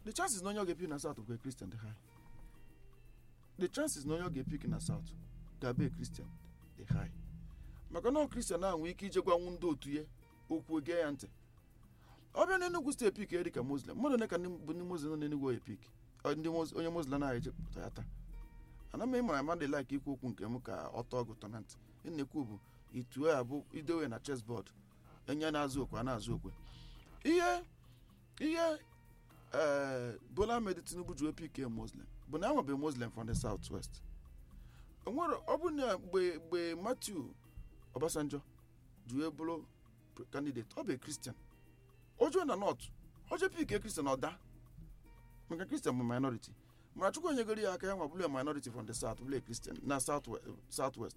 the chances na onye ọ ga-epik na south bụ kristian dị high the chances na onye ọ ga-epik na south ga-abụ kristian dị high maka na ọ kristian ahụ nwee ike ije gwanwu ndị otu ya okwu gee ya ntị ọ bịa n'enugwu steeti pik ya dịka muslim mmadụ ole ka ndị bụ ndị muslim nọ n'enugwu oyi pik ndị Mus- onye muslim na ejepụta ya taa ana m ịmara amadị laik ikwu okwu nke m ka ọ tọọ gị ụtọ na ntị ị na-ekwu bụ itu a bụ idowe na chessboard enye na-azụ okwe a na-azụ okwe ihe ihe ee bola ahmed tinubu ji wepụ ike muslim bụ na enwebeghị muslim from the south west o nwere ọ bụ na mgbe mgbe matthew obasanjo ji wee bụrụ candidate ọ bụ kristian ojuo na north oje pike kristian ọda maka kristian bụ minority mana chukwu onyegoro ya aka ya nwa bụrụ minority from the south bụrụ kristian na south south west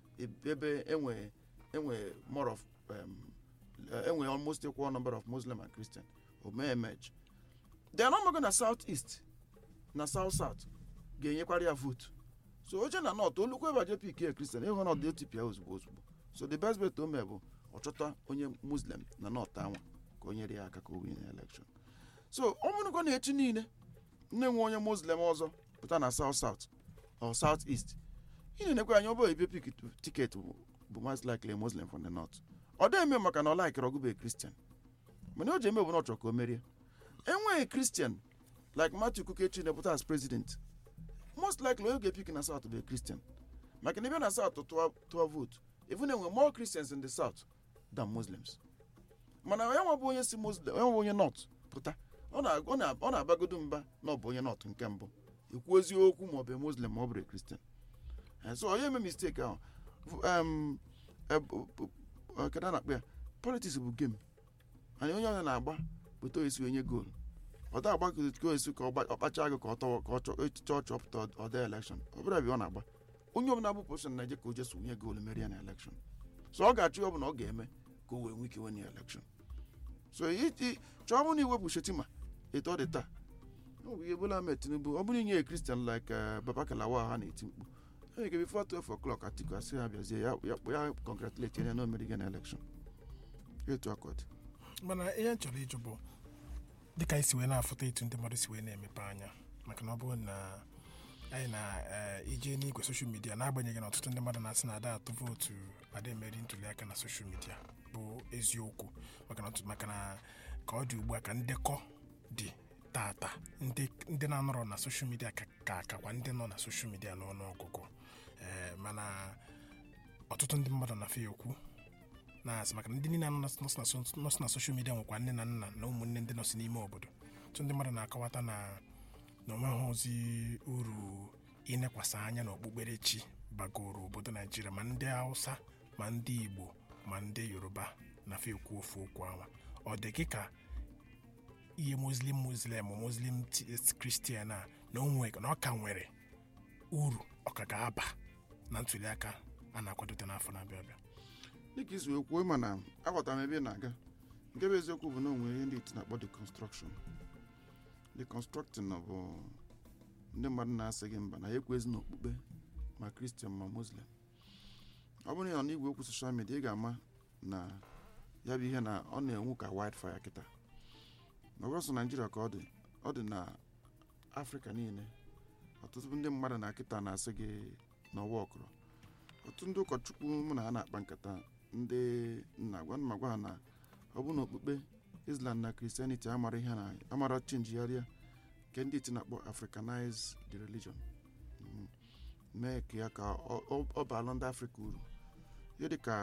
ebe enwe enwe more of um, enwe almost equal number of muslim and christian o mee emerge they are not na south east na south south ga-enyekwara ya vote so oche na north olukwu ebe aje pik kristian ịhụ na ọdị otipia ozugbo ozugbo so the best bet o mee bụ ọ chọta onye muslim na north anwa ka o nyere ya aka ka o win election so ọ bụrụkwa na echi niile nne nwe onye muslim ọzọ pụta na south south or south east ị na-enekwa anya ọbụ ebe pik tiketi bụ bụ most likely a muslim from the north ọ dị eme maka na ọ laikere ọgụbe kristian mana o ji eme bụ na ọ chọrọ ka o merie enweghị kristian like matthew kukechi na-epụta as president most likely onye ga-epik na south bụ a christian maka na ebe na south tụọ tụọ vote even enwe more christians in the south than muslims mana ya nwa bụ onye si muslim ya nwa bụ onye north pụta ọ na- ọ na- ọ na-abagodo mba na ọ bụ onye north nke mbụ ekwu eziokwu ma ọ bụ muslim ma ọ bụrụ kristian Eh, so onye eme mistake ahụ V- um, eh, b- b- eh, kedu a na-akpọ ya politics bụ game anyị onye ọnya na-agba pụta esi onye goolu ọ da agba ka esi ka ọ gba- ọ kpachaa gị ka ọ tọwa ka ọ chọ chọọ chọpụta ọda elekshọn ọ bụla ebe ọ na-agba onye ọbụla bụ position na-eje ka o jesu onye goolu merie na elekshọn so ọ ga-achụ ya ọbụla ọ ga-eme ka o wee nwee ike wen ya elekshọn so iti chọọ bụrụ na iwepụ shetima etu ọ dị taa ọ bụ ihe Bola Ahmed Tinubu ọ bụrụ inye ya kristian like eh, Baba Kalawa ha na-eti mkpu onye ga bifo 12 o'clock Atiku asị ya bịazie ya ya ya congratulate ya na o merige na elekshọn etu aka ọ dị mana ihe m chọrọ ịjụ bụ dịka anyị si wee na-afụta etu ndị mmadụ si wee na-emepe anya maka na ọ bụrụ na anyị na-ije n'igwe soshal midia n'agbanyeghị na ọtụtụ ndị mmadụ na-asị na ada atụ vootu ada emeri ntuli aka na soshal midia bụ eziokwu maka na ọtụtụ- maka na ka ọ dị ugbu a ka ndekọ dị tata ndị ndị na-anọrọ na soshal midia ka ka akakwa ndị nọ na soshal midia n'ọnụọgụgụ ee mana ọtụtụ ndị mmadụ na-afịa ekwu na-asị maka na ndị niile nọ na- nọsị na so- nọsị na soshal midia nwekwa nne na nna na ụmụnne ndị nọsị n'ime obodo tụ ndị mmadụ na-akọwata na na onweghị ozi uru inekwasị anya na okpukperechi bagoro obodo naijiria ma ndị hausa ma ndị igbo ma ndị yoruba na-afọ ekwu ofu okwu ahụ ọ dị gị ka ihe muslim muslim ma muslim ti- kristian a na onwe na ọ ka nwere uru ọ ka ga-aba na ntuli aka a na-akwadote n'afọ na-abịa abịa dịka isi wee kwuo mana aghọtara m ebe ị na-aga nke bụ eziokwu bụ na o nwere ihe ndị iti na-akpọ deconstruction deconstructing na bụ ndị mmadụ na-asị gị mba na ya ekwezi na okpukpe ma kristian ma muslim ọ bụrụ na ị nọ n'igwe okwu soshal midia ị ga-ama na ya bụ ihe na ọ na-enwu ka wildfire kịta na ọ sọ naijiria ka ọ dị ọ dị na afrịka niile ọtụtụ ndị mmadụ na kịta na-asị gị na ọwa ọkụrụ ọtụtụ ndị ụkọchukwu mụ na ha na-akpa nkata ndị nna gwa m gwa ha na ọ bụ na okpukpe islam na kristianity amara ihe na amara chenjigharịa nke ndị iti na-akpọ africanize the religion Mm. mee ka ya ka ọ- ọ- ọ baala ndị afrịka uru ihe dịka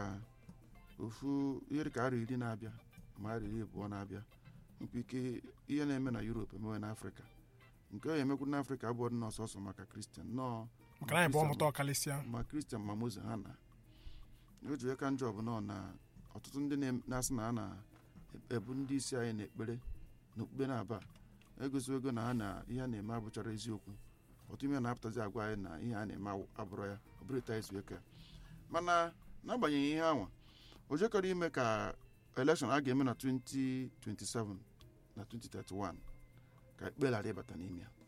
ofu ihe dịka arọ iri na-abịa ma arọ iri abụọ na-abịa nkwa ike ihe na-eme na europe emewe na afrịka nke ọ emekwu na afrịka abụọ dị n'ọsọsọ maka kristian nọọ maka na anyị bụ ọmụta ọkalịsịa ma kristian ma moze ha na o ji ka njọ bụ nọ na ọtụtụ ndị na- na-asị na ha na-ebu ndị isi anyị na-ekpere na okpukpe na-aba egosigo ego na ha na ihe a na-eme abụchara eziokwu ọtụtụ ime na-apụtazi agwa anyị na ihe a na-eme awụ- abụrọ ya ọ bụrụ etu anyị si eke mana n'agbanyeghị ihe anwa o jekọrọ ime ka elekshọn a ga-eme na 2027 na 2031 ka ekpe ghara ịbata n'ime ya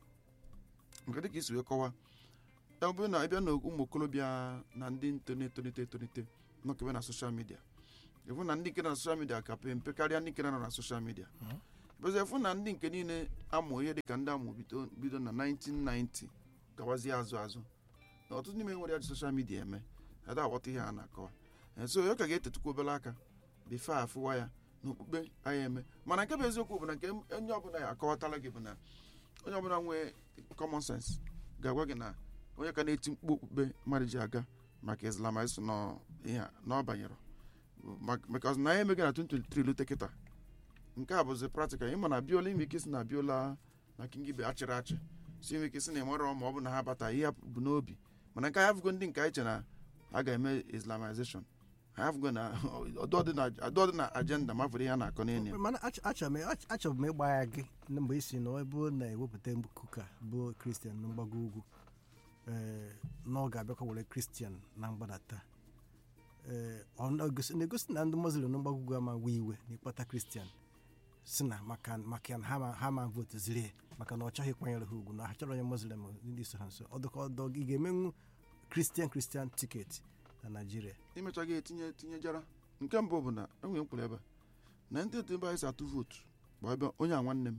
nke dịka isi wee kọwaa ọ bụrụ na ị bịa na ụmụ okorobịa na ndị nto na-etolite etolite nọkebe na soshal midia ịbụ na ndị nke nọ na soshal midia ka pe mpe karịa ndị nke nọ na soshal midia bụzi fụ na ndị nke niile amụ ihe dịka ndị amụ bido bido na 1990 gawazie azụ azụ na ọtụtụ n'ime nwere ya ji soshal midia eme ada aghọta ihe a na-akọwa Eh, so ya ka ga-etetukwa obere aka bife afụwa ya na okpukpe anyị eme mana nke bụ eziokwu bụ na nke onye ọbụla ya akọwatala gị bụ na onye ọbụla nwee common sense ga-agwa gị na onye ka na-eti mkpu okpukpe mmadụ ji aga maka islamizm nọ ihe a na ọ banyere Mak- because na anyị emeghị na 2023 lute kịta nke a bụzi practical ịma na biola ime ike si na biola na kingibe achịrị achị si ime ike si na ịmara ma ọ bụ na ha bata ihe bụ n'obi mana nke anyị afụgo ndị nke anyị che na a ga-eme islamization anyị afụgo na ọdụ dị na agenda ma fụrụ ihe a na-akọ n'enye mana ach- achọrọ m ach- achọrọ m ịgba ya gị na mgbe isi na ebe ọ na-ewepụta kuka bụ kristian na mgbago ugwu ee na ọ ga-abịakwa were kristian na mgbadata ee ọ na-egosi na-egosi na ndị muslim na mgbago ugwu ama wee iwe na ịkpọta kristian si na maka maka na ha ma- ha ma votu ziri ya maka na ọ chọghị ịkwanyere ha ugwu na ha chọrọ onye muslim ndị so ha nso ọ dịka ọdọ ị ga-emenwu kristian kristian tiketi na naijiria imechaghị etinye tinyejara nke mbụ bụ na enwere mkpụrụ ebe a, na ndị otu ebe anyị si atụ vootu bụ ebe onye a nwanne m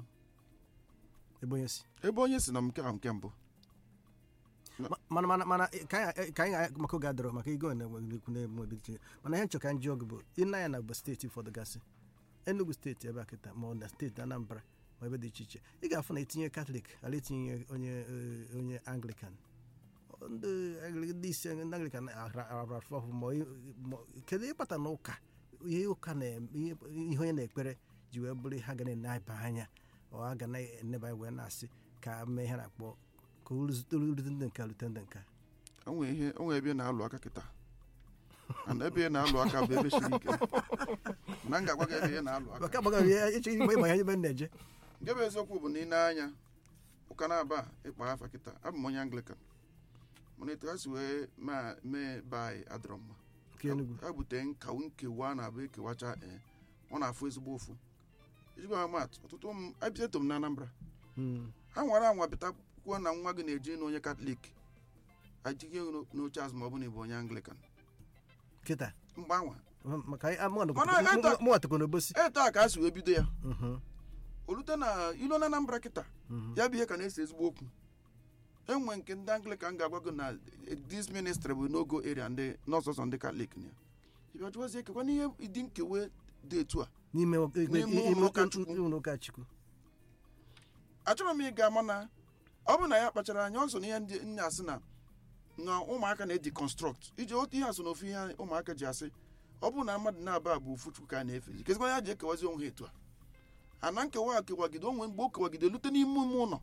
ebe onye si ebe onye si na nke a nke mbụ Ma- mana mana mana eh, ka anyị ka anyị maka oge adọrọ maka ego na-enweghị ikwu na-eme ebe dị iche mana ihe nchọ ka ndị ọgụ bụ ịna ya na bụ steeti ụfọdụ gasị enugu steeti ebe a kịta ma ọ na steeti anambra ma ebe dị iche iche ị ga-afụ na etinye katọlik ala etinye onye eh, onye anglikan ndị Angli- ndị isi ndị anglikan arafụ ọhụ ma ị- ma- kedu ịkpata na ụka ihe ụka na ihe ihe onye na-ekpere ji wee bụrụ ha ga na-eba anya ọ a ga na-eneba anya wee na-asị ka mee ihe a na-akpọ ka o rute rute ndị nka rute ndị nka onwe ihe onwe ebe ị na-alụ aka kịta and ebe ị na-alụ aka bụ ebe siri ike na m ga-agwa gị ebe ị na-alụ aka maka agbaghị ya eche igbe ịma ya ebe m na-eje nke bụ eziokwu bụ na ị na-anya ụka na-aba ịkpa afa kịta abụ m onye anglican mana etu ha si wee ma- mee be anyị adịrọ mma nke Enugu ha bute nka nkewa na abụ ekewacha ee ọ na-afụ ezigbo ụfụ ijigwa ha mat ọtụtụ m abịato m na anambra Mm. ha nwere anwa bịta kwuo na nwa gị na-eji na onye katọlik ajighị n'oche azụ ma ọ bụ na ịbụ onye anglican kịta mgbe anwa maka anyị amụ Mana ebe- mụwatakwa n'obosi eto a ka a si wee bido ya Mhm, olute na ilo na anambra kịta mhm. ya bụ ihe ka na-ese ezigbo okwu enwe nke ndị anglican ga-agwa gị na dis ministry bụ n'ogo area ndị n'ọsọsọ ndị katọlik na ya ịbịa jụwazie ekekwa n'ihe ịdị nkewe dị etu a n'ime N'ime ụlọ ụka Chukwu. ụlọ ụka chukwu achọrọ m ịga mana ọ bụ na ya kpachara anya ọ so na ihe ndị nne asị na na ụmụaka na-eji construct iji otu ihe asụ na ofu ihe ụmụaka ji asị ọ bụrụ na mmadụ na-aba bụ ofu chukwu ka a na-efezi kezikwa ya ji ekewazi onwe ha etu a ana nkewa a kewagide onwe mgbe o kewagide lute n'ime ime ụlọ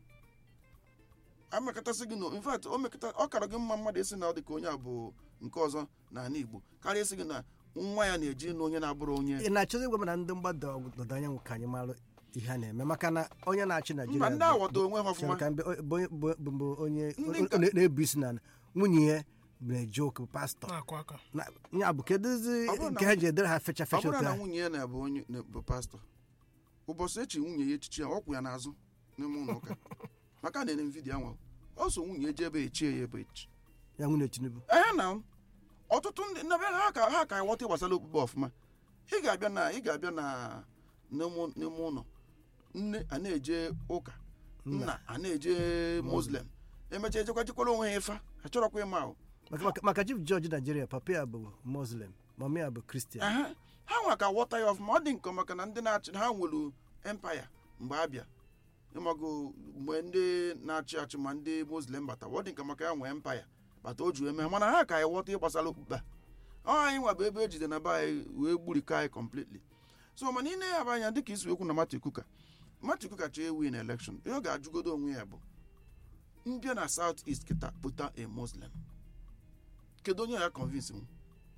amekọtasị gị na in fact o mekọta ọ kara gị mma mmadụ esi na ọ dị ka onye a bụ nke ọzọ n'ala igbo karịa esi gị na nwa ya na-eji na onye na-abụrụ onye ị na-achọzi ịgwa m na ndị mgbada ọdịda anyanwụ ka anyị mara ihe a na-eme maka na onye na-achị mba naijiria ndị bụ- aghọta onwe ha chere ọfụma ka mbe- bụ onye- bụ- bụ- bụ onye Ndị nka- na- na-ebu isi na nwunye ya na-eje ụka bụ pastọ na-akụ aka Na- ya bụ kedụzi Ọ bụrụ na- nke ha ji edere ha fecha ọ fecha bụrụ otu na a nwunye ya na-abụ onye na- bụ pastọ ụbọchị echi nwunye ya echichi ya ọ kwụ ya n'azụ n'ime ụlọ ụka maka na ene vidiyo anwa ọ so nwunye eji ebe echie ya ebe echi ya nwunye tinubu ee na ọtụtụ ndị na be ha ka ha ka ghọta gbasara okpukpe ọfụma ị ga-abịa na ị ga-abịa na n'ime n'ime ụlọ nne a na-eje ụka nna a na-eje muslim emechaa ejekwa jekwara onwe ha ịfa achọrọkwa ịma ahụ Maka- maka- maka chief jọji naijiria papa ya bụ muslim mama ya bụ kristian Aha. ha nwa ka ghọta ya ọfụma ọ dị nke maka na ndị na-achị ha nwere empaya mgbe abịa ịmago mgbe ndị na-achị achị ma ndị muslim bata ọ dị nke maka ya nwee empaya bata o ju eme ha mana ha ka ya ghọta ihe gbasara okpukpe a ọ anyị nwa bụ ebe ejide na be anyị wee gburikọ anyị completely so mana ị na-anya anya dịka isi okwu na Martin Kuka Martin Kuka chọọ ewu na election ihe ọ ga-ajụgodo onwe ya bụ mbịa na South East kịta pụta a muslim kedu onye ya convince m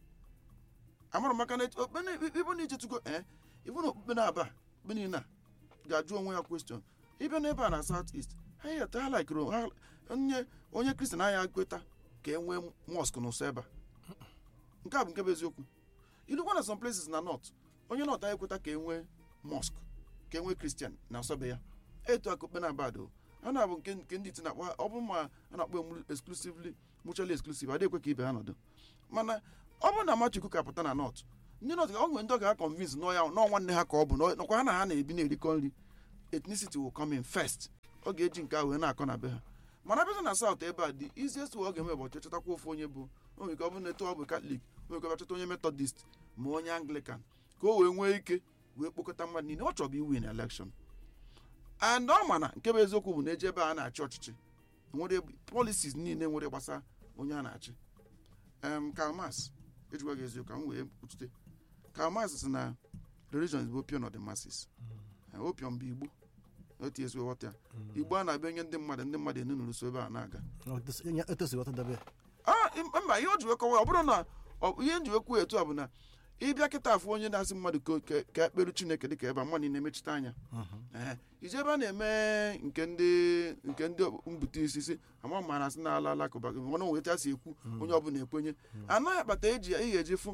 amara maka na ibe na ichetugo ee ibu na okpukpe na-aba okpukpe niile a ga-ajụ onwe ya kwestion ịbịa n'ebe a na South East ha yata ha likere ha onye onye kristian anya kweta ka e nwee mosque n'ụsọ ebe a nke a bụ nke bụ eziokwu ilukwa na some places na north onye north anyị ekweta ka e nwee mosque ka e nwee kristian na asọbe ya etu aka okpe na abado a na-abụ nke nke ndị iti na-akpọ ha ọ bụ ma a na-akpọ emu exclusively mutually exclusive adịghị ekwe ka ibe ha nọdụ mana ọ bụrụ na Machuku ka pụta na north ndị nọt ọ nwere ndị ọ ga-akọnvince nọ ya nọ nwanne ha ka ọ bụ nọ- nọkwa ha na ha na-ebi na-erikọ nri ethnicity will come in first ọ ga-eji nke ahụ wee na-akọ na be ha mana bịa na south ebe a dị easiest way ọ ga-eme bụ ọchọ chọtakwa ofu onye bụ o nwere ike ọ bụ na etu ọ bụ katọlik o nwere ike ọ chọta onye methodist ma onye anglican ka o wee nwee ike wee kpokọta mmadụ niile ọ chọrọ iwin election and ọ ma na nke bụ eziokwu bụ na eje ebe a na-achị ọchịchị nwere policies niile nwere gbasa onye a na-achị em Karl Marx ejikwa gị eziokwu ka m wee kwuchite Karl Marx sị na religion is the opium of the masses Eh, opium bụ igbo otu esi ghọta ya igbo a na-abịa nye ndị mmadụ ndị mmadụ enunuru so ebe a na-aga etosi ghọta dabe Ah, im- mba ihe o ji wee kọwa ya, ọ bụrụ na ọ- ihe nji wee kwuo etu a bụ na ịbịa kịta afụ onye na-asị mmadụ ka- ka- ka ekpere chineke dịka ebe a mmadụ na-emechite anya Ee, ije ebe a na-eme nke ndị nke ndị mbute isi si ama ma na asị na ala alakụba gị mana onwe etu a si ekwu onye ọbụla ekwenye anaghị akpata eji ihe eji fụ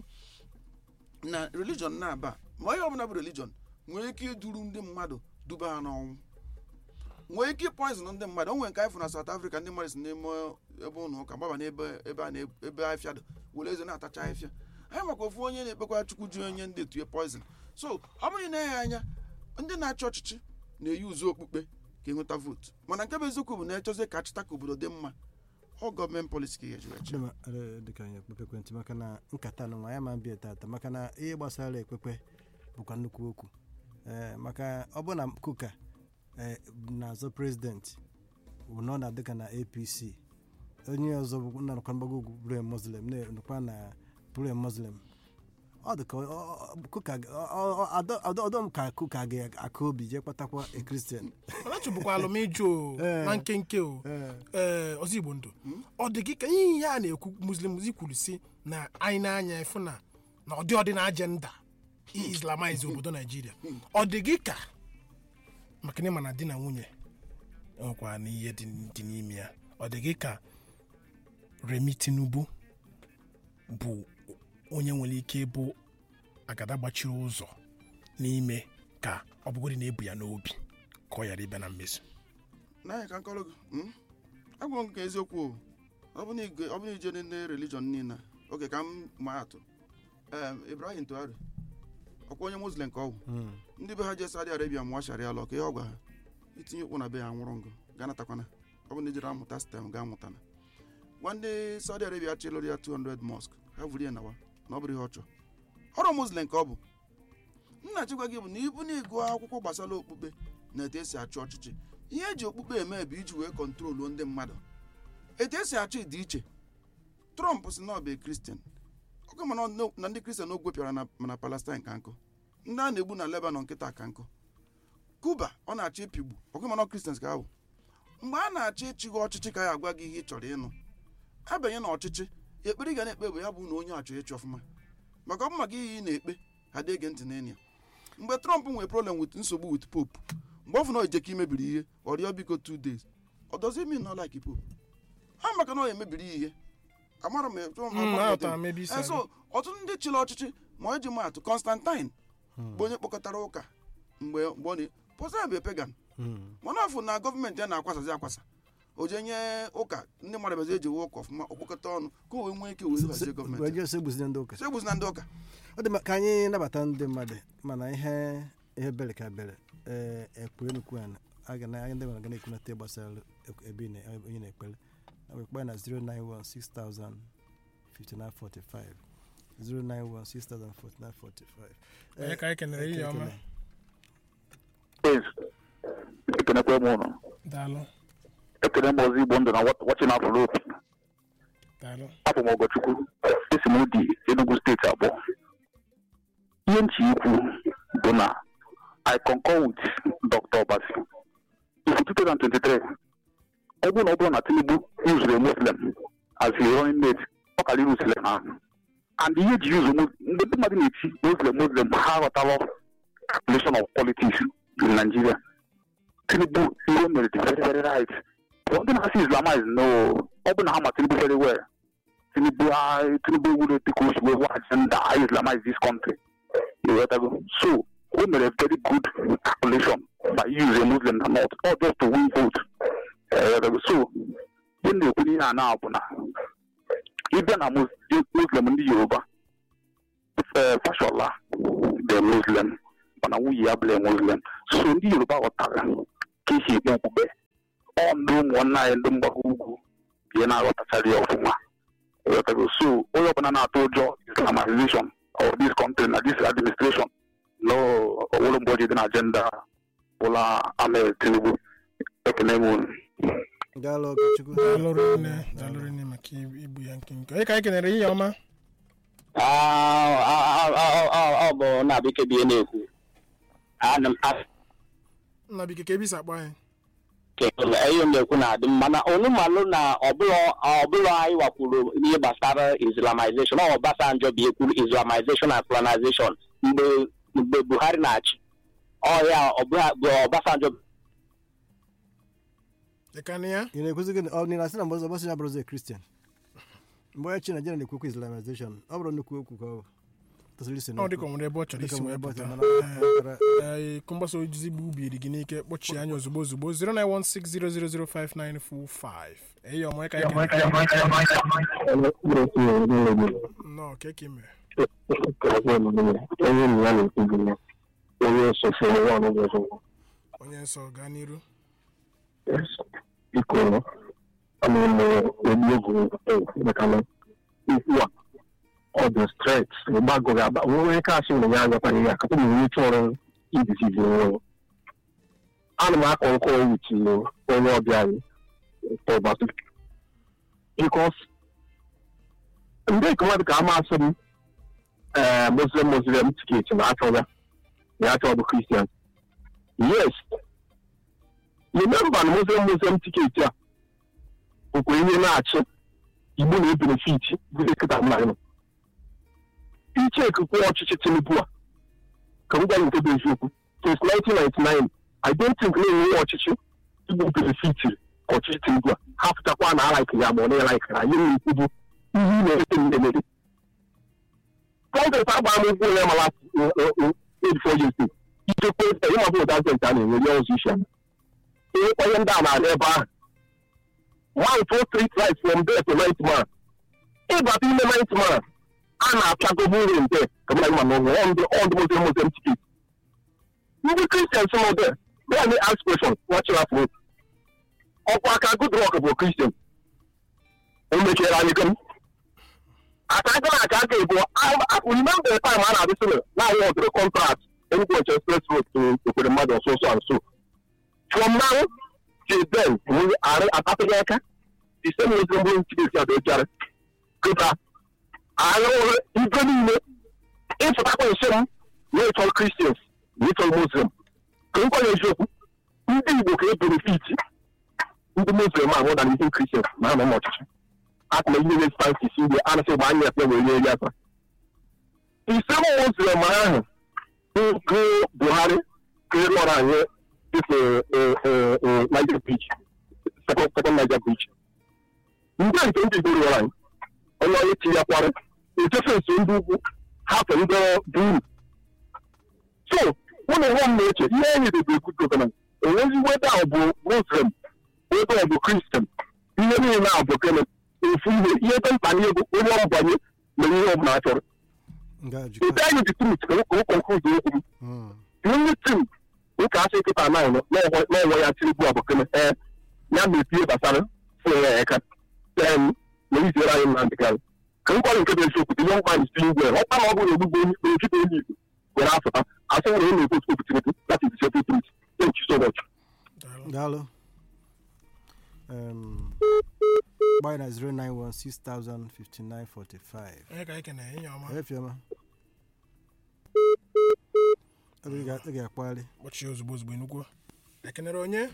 na religion na-aba ma onye ọbụla bụ religion nwere ike iduru ndị mmadụ duba ha n'ọnwụ nwee ike poison ndị mmadụ o nwere nke anyị fụ na South Africa ndị mmadụ si n'ime ebe ụlọ ụka gbaba n'ebe ebe a na- ebe afịa dị were eze na-atacha afịa anyị maka ofu onye na-ekpekwa chukwu ji onye ndị etu poison so ọ bụrụ na ya anya ndị na-achị ọchịchị na-eyi uzu okpukpe ka enweta vootu mana nke bụ eziokwu bụ na echọzie ka achịta ka obodo dị mma ọ gọọmenti polisi ka ga-eji wechi Chidema, eh, dịka anyị ekpekpe ekwentị maka na nkata na nwa ya ma bịa tata maka na ihe gbasara ekpekpe bụkwa nnukwu okwu Eh, maka ọ bụ na kuka eh, na-azọ prezidenti nọ na dịka na apc onye ọzọ bụ na nakwa mgbago ugwu bụrụ muslim nakwa na bụrụ muslim ọ dị ka ọ- ọ- ọ- kuka ga- ọ- ọ- ọ- adọ- adọ ọdọ m ka kuka ga-aka obi jee kpatakwa a kristian mana chụbụkwa alụmiju o Eh. na nkenke o ee ọzọ igbo ndụ ọ dị gị ka ihe ihe a na-ekwu muslim kwuru si na anyị na-anya efu na na ọdị ọdị na ajenda islamize obodo naijiria ọ dị gị ka maka na ịma na di na nwunye enwekwara na ihe dị dị n'ime ya ọ dị gị ka remi tinubu bụ onye nwere ike ịbụ agada gbachiri ụzọ n'ime ka ọ bụgodị na-ebu ya n'obi ka ọ ghara ịbịa na mmezu n'anya ka nkọrọ gị mm? agwọ m ka eziokwu o. ọ bụ na ige- ọ bụ na ije ndị religion niile oge ka m maa atụ Em, Ibrahim Tuari ọkwa onye muslim ka ọ bụ ndị be ha je Saudi Arabia mụọ sharia lọ ka ihe ọ gwa ha itinye ụkwụ na be ya nwụrụ ngụ ga natakwana ọ bụ na ijere amụta stem ga amụtana gwa ndị Saudi Arabia chịlụrụ ya 200 mosque ha vụrụ ya nawa na ọ bụrụ ihe ọ chọrọ ọrụ muslim ka ọ bụ nna chikwa gị bụ na ibu na ịgụ akwụkwọ gbasara okpukpe na etu esi achị ọchịchị ihe eji okpukpe eme bụ iji wee kọntroluo ndị mmadụ etu esi achị dị iche trump si na ọ bụ kristian ọkụ mana ọ- na ndị kristian ogwe pịara na mana palestine ka nkụ ndị a na-egbu na lebanon nkịta ka nkụ kuba ọ na-achọ ịpigbu ọkụ mana kristians ka ahụ mgbe a na-achọ ịchịgha ọchịchị ka ya agwa gị ihe ị chọrọ ịnụ abanye na ọchịchị ekpere ị ga na-ekpe bụ ya bụ na onye achọ ịchị ọfụma maka ọ bụ maka ihe ị na-ekpe ha dị ege ntị n'enyi ya mgbe trump nwere problem with nsogbu with pope mgbe ọ fụ na o jeka imebiri ihe ọ rịọ biko two days ọ dozi mean na like pope ha maka na ọ emebiri ihe amara m etu- Mm, amara m aghọtara etu- m ebe isi Eh, so ọtụtụ ndị chịrị ọchịchị ma ọ ji maatụ constantine bụ onye kpọkọtara ụka mgbe mgbe ọ na pọsa bụ pagan mana ọ fụ na gọọmenti ya na-akwasazi akwasa o je nye ụka ndị mmadụ bezi eji ụka ọfụma okpokọta ọnụ ka o wee nwee ike wee hazie gọọmenti wee so egbuzi ndị ụka so egbuzi na ndị ụka ọ dị mma ka anyị nabata ndị mmadụ mana ihe ihe bere ka bere ee ekpere nnukwu a aga na ndị nwere gana ekwunata gbasara ek- ebe ị na- onye na-ekpere na wekpe na 0916000 5945 0916000 Onye ka anyị kenere ihe ọma Yes. ekenekwe m ụnụ daalụ ekene m ọzọ igbo ndụ na wachị na afụlopi daalụ afọ m ọgọchukwu esi m udi enugu steeti abụọ ihe nchi ikwu bụ na i concur with dr obasi if 2023 ọ bụrụ na ọ bụrụ na tinubu yuzuru a muslim as a running mate ọ kara irusile ha and ihe ji yuzu Mus- ndị mmadụ na-eti muslim muslim ha aghọtala calculation of politics in nigeria tinubu ihe o mere dị very very right but ndị na-asị islamize no ọ bụ na ha ma tinubu very well tinubu ah, tinubu ewuru etu ka o si wee hụ agenda I islamize this country you get go so o mere very good calculation by use a muslim na not or just to win vote You get go? so ihe m na-ekwu n'ihe a na bụ na ịbịa na Mus- muslim ndị yoruba eh, fashola the muslim mana nwunye ya bụla muslim so ndị yoruba ghọtara ka esi ekpe okpukpe ọ ndị ụmụnna anyị ndị mgbago ugwu bie na-aghọtachara ya ọfụma Ịghọtago? so onye ọbụla na-atụ ụjọ islamization of this country na this administration no owere mgbe o ji dị na agenda bụla ahmed tinubu ekene m unu daalụ okechukwu dalụrụ nne dalụrụ nne maka igbu ya nkenke onye ka anyị kenere ihe ọma ọ bụ na bekee bie na-ekwu ana m nna bike ka ebisi akpọ anyị akele ihe m na-ekwu na-adị mma na onu malụ na ọbụla anyị wakwuru ihe gbasara islamization ọ Obasanjo bi ekwuru islamization and colonization mgbe mgbe Buhari na-achị ọya bụ Obasanjo dịkanị ya ị na-ekwuzi gị ọ nị na-asị na mgbe ọzọ ọbọsị ya bụrụzi kristian mgbe onye chi naijiria na-ekwukwa islamization ọ bụrụ nnukwu okwu ka ọ tosiri isi ọ dịka o nwere ebe ọ chọrọ Dịka isi o wee nwere ebe ọ pụta chọrọ, mana- ee ịkụ mgbasa ozi bụ ubiri gị n'ike kpọchie anya ozugbo ozugbo 09160005945 eyi ọma onye ka anyị kenere nnọọ ka eke mere onye nsọ gaa n'iru biko ana m egbu egwu maka na ikwu a ọ dị stret gbagoro agba nwere ike asị na ya agakwana ya kapụ na onye chọrọ ibizizi onwe ana m akọ nkọ wuchi onye ọbịa anyị tọbatu bikos ndị ikom ka amasị m ee muslim muslim tiketi na achọ ya na achọ bụ kristian yes remember na muslim muslim tiketi a bụkwa ihe na-achị igbo na-ebenefit bụrụ kịta mma nọ iche ekukwe ọchịchị tinubu a ka m gwa nke bụ eziokwu since 1999 i don't think na-enwe ọchịchị igbo benefitiri ọchịchị tinubu a ha pụtakwa na alaiki ya ma ọ na-alaikara ihe na-ekwu bụ ihe ị na-erete m na-emere kọngress agba m ụkwụ ya mala 84 years ago ijekwe ịma bụ dazent a na-enwe ya ọzọ isi ama onye ndị a na-aga ebe ahụ one two three tries from there to ninth man ịbata ime ninth man a na-apịagobu nri nde ka mmadụ ma n'ụlọ ọ ndị ọ ndị muslim muslim ticket ndị kristian nọ there they may ask question watching afọ ọkwa aka good rock bụ kristian o mechiere anyị gem aka aka na aka aka ebu remember the time a na-adị sịrị na awụ ọdịrị contract Enugu Express Road to Okwere mmadụ ọsọ ọsọ and so from now till then we are atapụghị aka the same muslim bụ nchigesi adị ojara kịta anyị hụrụ ibe niile ịfụtakwa nso m na ịchọrọ kristians na ịchọrọ muslim ka m kwanye eziokwu ndị igbo ka e benefit ndị muslim a more than ndị kristians na anọ n'ọchịchị akụma ihe na fancy si ndị anasị gba anya ekpe were eri aka ise muslim ahụ bụ buhari ka ị lọrọ anyị dịka niger bridge second second niger bridge ndị a nke ndị igbo rụrụ anyị onye onye chi ya kwara echefe nso ndị ugwu hapụ ndị buru so ụlọ nwa m na-eche ihe enyi dị bụ good governance enwezi weda ọ bụ muslim weda ọ bụ kristian ihe niile a bụ gịnị ofu ihe ihe dị mkpa n'ihe bụ onye ọmbanye na ihe ọ bụla a chọrọ ebe anyị dị trut ka o konkluzi okwu m onye tim nke asị nkịta naanị n'ọnwa ya tinubu a bụ gịnị ee ya mepie gbasara fụrụ ya aka ten na iziere anyị nnamdị kanụ ka m gwara nke bụ eziokwu dị ihe mkpa isi igwe ọkpa na ọ bụrụ ogbugbo onye ojide onye igbo were afụta asị nwere onye na-ekwu okwu tinubu that is the simple truth thank you so much daalụ Um, gbanye na 091605945 onye ka anyị kenere ihe ọma efioma ebe ị ga- ị ga-akpali kpọchie ozugbo ozugbo enugwu ekenere onye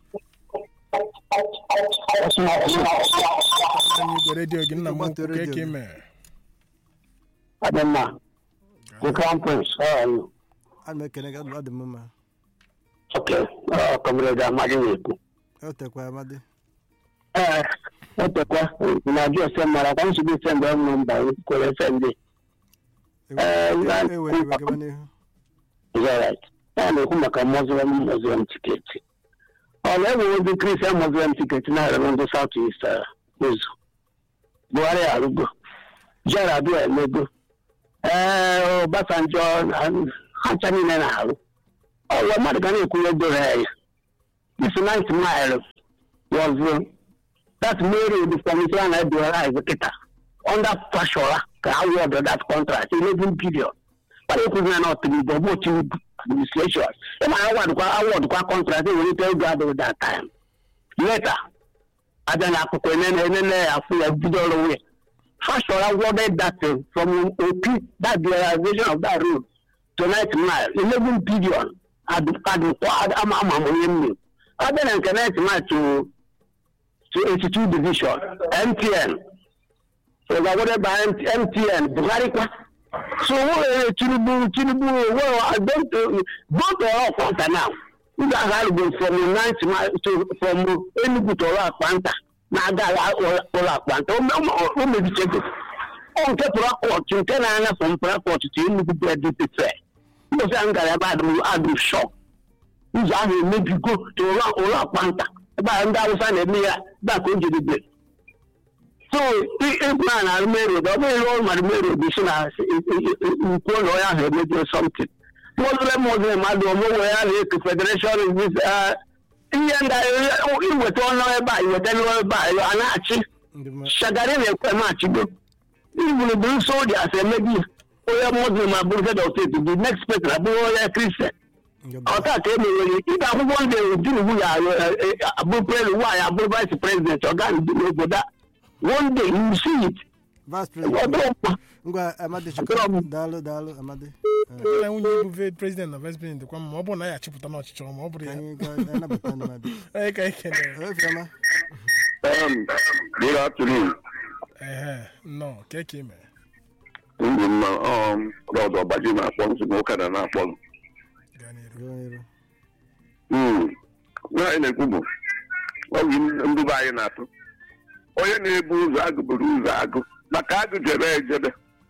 anyị igwe redio gị nna m Gbatuo ukwu ka redio eke gị. mere Adamma, the crown prince, how are you? ana m ekene gị ọ dị m mma Okay, uh, comrade Amadi na-ekwu. o tekwa amadi Ee, otekwa na ajụ ese mara kwa nsogbu ise mgbe m nọ mba kwere efe ndị. Eh, na- ewe iwe gaba n'ihu Is that right? Ya na-ekwu maka Muslim Muslim tiketi. Ọ na-enwe ndị Christian Muslim tiketi na-arịọ ndị South East uh, ụzọ. Buhari arụgo. Jara abịa emego. ee Obasanjo ha ncha niile na-alụ ọwa mmadụ ga na-ekwu ego ha ya this ninth mile was uh, that mary the commission and the kịta under pressure ka award that contract eleven billion kpara ekwuzi na ọtụrụ bụ Tinubu administration ịma award kwa award kwa contract ewelite ego adịghị that time later abịa na akụkọ enene enene ya afụ ya bido ọrụ nwunye Fashola awarded that uh, from OP, that realization of that road to ninth mile, 11 billion at the at the ama ama onye mmiri. Other than the ninth mile to to 82 division, MTN. So it was awarded by MT, MTN, Buhari kwa. So uh, Tinubu, Tinubu, well, I don't, uh, both are all Kwanta now. You guys have been from the ninth mile to, from Enugu to Ola Kwanta. na-aga ụlọ akpanta o mebichego ọ nke prakọt nke na-anya fọm prakọt to Enugu bredpe mbọsị ahụ gara ebe adụm shọp ụzọ ahụ emebigo to ụlọ akpanta ebe ahụ ndị awụsa na-eme ya ebe a ka o jedebe so ịgụ na na rumerod ọ bụghị ọrụ ma rumerod si na nkwu ụlọ ya ahụ emebie somtin muslim muslim mmadụ omewe ya na-eku federation ihe ndị iweta ọnụ ebe a iweta n'ọnụ ebe a a na-achị shagari na-ekwe machigo igburugburu soldiers emebi onye muslim abụrụ head of state the next person abụrụ onye kristian ọta ka emewere ide akwụkwọ ndị tinubu ya abụrụ president nwaanyị abụrụ vice president ọga n'obodo a one day you see it vice president ọdụ mkpa ngwa amadi chukwu daalụ daalụ amadi na nwunye bụ ve- president na vice president kwa ma ọ bụrụ na ya achịpụta n'ọchịchị ọma ọ bụrụ ka ya anyị gaa nabata ndị mmadụ onye ka ike na efiama Um, good afternoon. ehe nnọọ ka eke ime Ndị mma um, Rọd Ọbaji na-akpọ nsogbu ụka na na-akpọ m. gaa n'iru gaa n'iru Hmm. Ihe anyị na-ekwu bụ ọ bụ nduba anyị na-atụ. Onye na-ebu ụzọ agụ buru ụzọ agụ maka agụ jebe ejebe.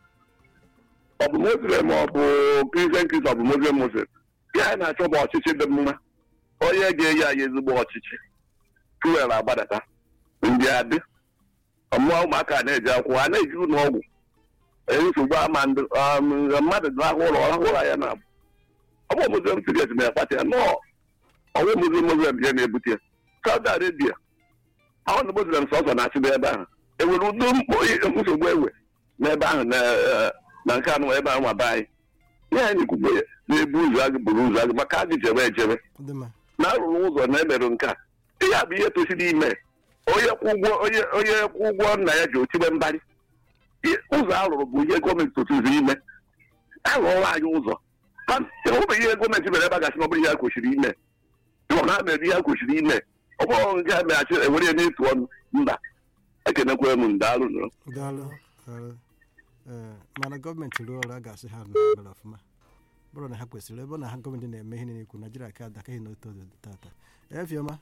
Ọ bụ Muslim ma ọ bụ Christian Christian ọ bụ Muslim Muslim. Ihe anyị na-achọ bụ ọchịchị dị mma. Onye ga-eyi anyị ezigbo ọchịchị. Fuel agbadata. Ndị adị. Ọmụọ ụmụaka na-eji akwụkwọ a na-eji ụlọ ọgwụ. Ee, nsogbu ama ndị um, mmadụ na-ahụ ụlọ ọhụrụ ụra ya na-abụ. Ọ bụ Muslim serious ma ya kpata ya nọọ ọnwụ muslim muslim ya na-ebute ya saudi arabia ahụ na muslim sọsọ na-achị n'ebe ahụ enwere ụdị mkpọ nsogbu ewe n'ebe ahụ na eh, na nke anụ ebe ahụ maba anyị ihe anyị na-ekwugbe ya na-ebu ụzọ agụ buru ụzọ agụ maka agụ jebe ejebe dị mma na arụrụ ụzọ na emerụ nke a ihe a bụ ihe tosiri ime onye kwụ ụgwọ onye onye kwụ ụgwọ nna ya ji otibe mbarị Ihe- ụzọ arụrụ bụ ihe gọọmenti tosiri ime arụọla anyị ụzọ Ha- enwebeghị ihe gọọmenti mere ebe a gasị na ọ bụrụ ihe a kwesịrị ime ịhụ na ha mere ihe a kwesịrị ime ọ bụrụ nke a meghachi ewere ya n'etu ọnụ mba ekenekwere m ndaalụ nụ daalụ daalụ ee mana gọọmenti rụọ ọrụ a ga-asị ha na ha mere ọfụma bụrụ na ha kwesịrị ebe ọ na ha gọọmenti na-eme ihe na-ekwu naijiria ka adakaghị n'otu odo tata efioma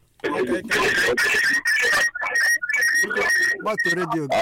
gbatuo redio gị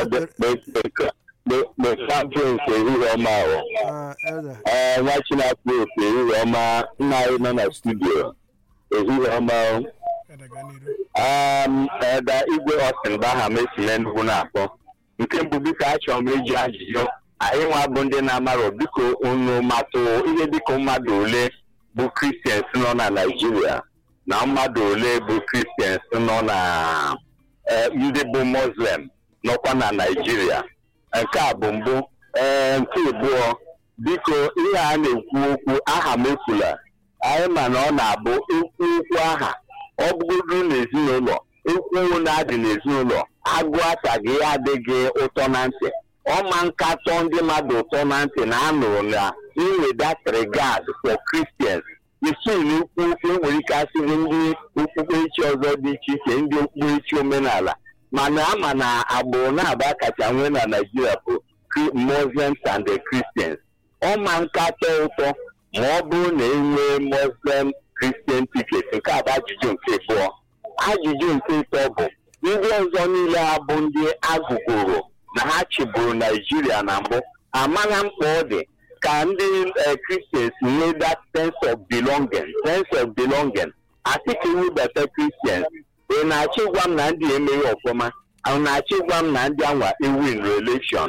champions ehihie ọma ahụ Ah, elda ee nwa chinakwu ofe ehihie ọma nna anyị nọ na studio ehihie ọma ahụ Eda gaa n'iru um, eda igwe ọsịn bụ aha m esi n'enugwu na-akpọ nke mbụ biko achọrọ m iji ajụjụ anyị nwa bụ ndị na-amarọ biko unu matụ ihe dịka mmadụ ole bụ kristians nọ na naijiria na mmadụ ole bụ kristians nọ na eh, ndị bụ muslim nọkwa na naijiria nke a bụ mbụ ee nke abụọ biko ihe a na-ekwu okwu aha m ekwula anyị ma na ọ na-abụ ekwu okwu aha ọ bụgodu n'ezinụlọ ekwu na-adị n'ezinụlọ agụ ataghị ya adịghị ụtọ na ntị ọma nkatọ ndị mmadụ ụtọ na ntị na anụrụ na inwedat regard for Christians isi n'ikwu okwu enwere ike asịrị ndị okpukperechi ọzọ dị iche iche ndị okpukperechi omenala mana ama na agbụrụ na-aba kacha nwee na Naịjirịa bụ Cri- Muslims and the Christians ọma nkatọ ụtọ ma ọ bụrụ na enwee Muslim Christian ticket nke a bụ ajụjụ nke abụọ ajụjụ nke ịtọ bụ ndị ọzọ niile ha bụ ndị agụgoro na ha chịburu Naijiria na mbụ amara mkpa ọ dị ka ndị eh, Christians nwee that sense of belonging sense of belonging asịka iwebata Christians ị na-achọ ịgwa m na ndị emeghị ọfụma ọ na-achọ ịgwa m na ndị anwa ewin relation